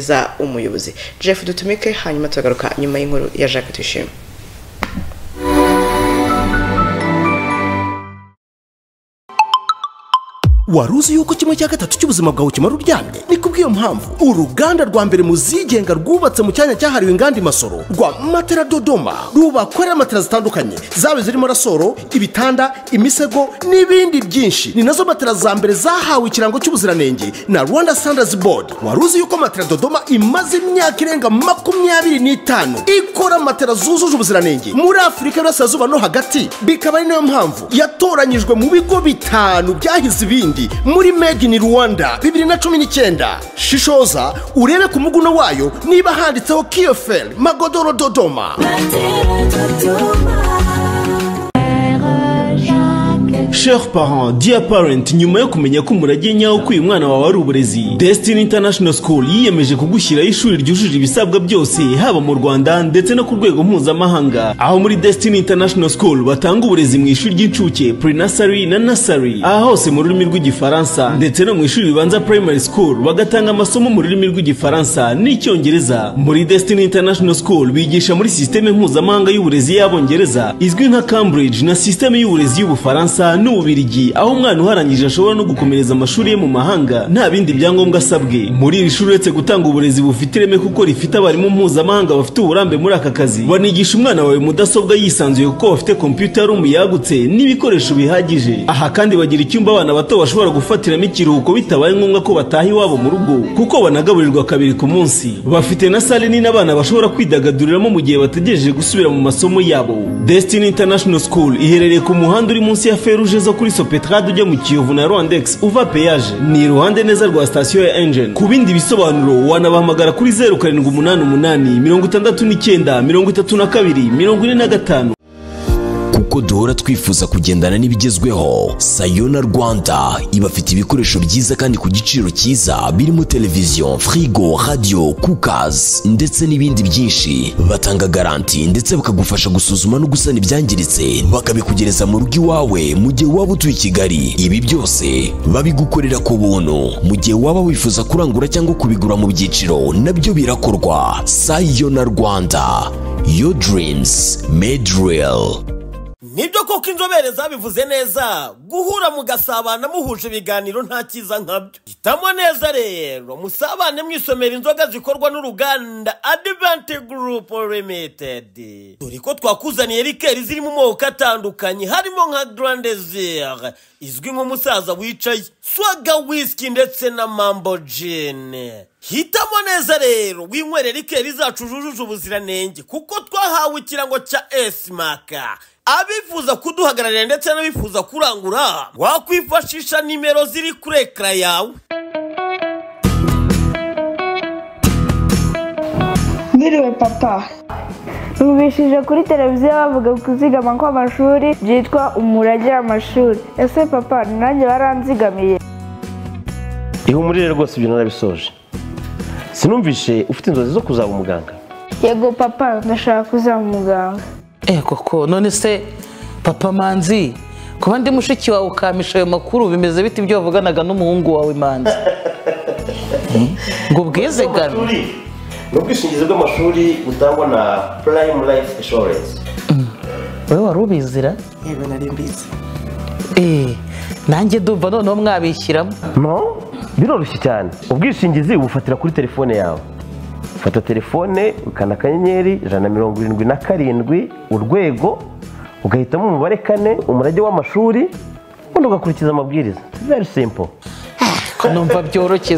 za umuyobozi jeff dutumike hanyuma turagaruka nyuma y'inkuru ya jacques tuyishime wari uzi yuko kimwe cya gatatu cy'ubuzima bwawe kimara uryamye ni kubw'iyo mpamvu uruganda rwa mbere mu zigenga rwubatse mu cyanya cyahariwe inganda imasoro rwa matera dodoma rubakorera matera zitandukanye zaba zirimo rasoro ibitanda imisego n'ibindi byinshi ni nazo matera za mbere zahawe ikirango cy'ubuziranenge na rwanda standards board wari uzi yuko matera dodoma imaze imyaka irenga makumyabiri n'itanu ikora matera zujuje ubuziranenge muri afurika y'uburasirazuba no hagati bikaba ari nayo mpamvu yatoranyijwe mu bigo bitanu byahize ibindi muri made in rwanda bibiri na cumi n'icyenda shishoza urebe ku muguno wayo niba handitseho kiyoferi magodoro dodoma Cher parent, dear parent, nyuma yo kumenya ko umurage nyawo ko uyu mwana wawe ari uburezi, Destiny International School yiyemeje kugushyiraho ishuri ryujuje ibisabwa byose haba mu Rwanda ndetse no ku rwego mpuzamahanga. Aho muri Destiny International School batanga uburezi mu ishuri ry'incuke, pre-nursery na nursery, aha hose mu rurimi rw'igifaransa ndetse no mu ishuri ribanza primary school bagatanga amasomo mu rurimi rw'igifaransa n'icyongereza. Muri Destiny International School bigisha muri sisiteme mpuzamahanga y'uburezi y'abongereza izwi nka Cambridge na sisiteme y'uburezi y'ubufaransa n'ububirigi aho umwana uharangije ashobora no gukomereza amashuri ye mu mahanga nta bindi byangombwa asabwe muri iri shuri uretse gutanga uburezi bufite ireme kuko rifite abarimu mpuzamahanga bafite uburambe muri aka kazi banigisha umwana wawe mudasobwa yisanzuye kuko bafite kompiyuta rumu yagutse n'ibikoresho bihagije aha kandi bagira icyumba abana bato bashobora gufatiramo ikiruhuko bitabaye ngombwa ko bataha iwabo mu rugo kuko banagaburirwa kabiri ku munsi bafite na sale nini abana bashobora kwidagaduriramo mu gihe bategereje gusubira mu masomo yabo Destiny International School iherereye ku muhanda uri munsi ya feruje uje zo kuri sopetrade ujya mu kiyovu na rondex uva peyaje ni iruhande neza rwa sitasiyo ya engine ku bindi bisobanuro wanabahamagara kuri zeru karindwi umunani umunani mirongo itandatu n'icyenda mirongo itatu na kabiri mirongo ine na gatanu kuko duhora twifuza kugendana n'ibigezweho sayona rwanda ibafite ibikoresho byiza kandi ku giciro cyiza birimo televiziyo firigo radiyo kukazi ndetse n'ibindi byinshi batanga garanti ndetse bakagufasha gusuzuma no gusana ibyangiritse bakabikugereza mu rugo iwawe mu gihe waba utuye i kigali ibi byose babigukorera ku buntu mu gihe waba wifuza kurangura cyangwa kubigura mu byiciro nabyo birakorwa sayona rwanda your dreams made real nibyo koko inzobere zabivuze neza guhura mugasabana muhuje ibiganiro nta cyiza nkabyo hitamo neza rero musabane mwisomera inzoga zikorwa n'uruganda adivanti gurupu limitedi dore ko twakuzaniye rikeri ziri mu moko atandukanye harimo nka garandezire izwi nk'umusaza wicaye swaga wisiki ndetse na mambo jini hitamo neza rero winywere rikeri zacu zujuje ubuziranenge kuko twahawe ikirango cya esimaka abifuza kuduhagararira ndetse n'abifuza kurangura wakwifashisha nimero ziri kuri ekara yawe Mwiriwe papa Numvishije kuri televiziyo bavuga kuzigama kw'amashuri byitwa umurage w'amashuri ese papa ni nanjye baranzigamiye ihumurire rwose ibyo narabisoje sinumvishe ufite inzozi zo kuzaba umuganga yego papa ndashaka kuzaba umuganga eh koko none se papa manzi kuba ndi mushiki wawe ukampisha ayo makuru bimeze bite ibyo wavuganaga n'umuhungu wawe manzi ngo ubwizigame ni ubwishingizi bw'amashuri butangwa na purayimu layifu inshuwarensi wowe wari ubizira yego nari mbizi eh nanjye ndumva noneho mwabishyiramo no biroroshye cyane ubwishingizi ubufatira kuri telefone yawe fata telefone ukanda akanyenyeri ijana na mirongo irindwi na karindwi urwego ugahitamo umubare kane umurage w'amashuri ubundi ugakurikiza amabwiriza very simple ko numva byoroshye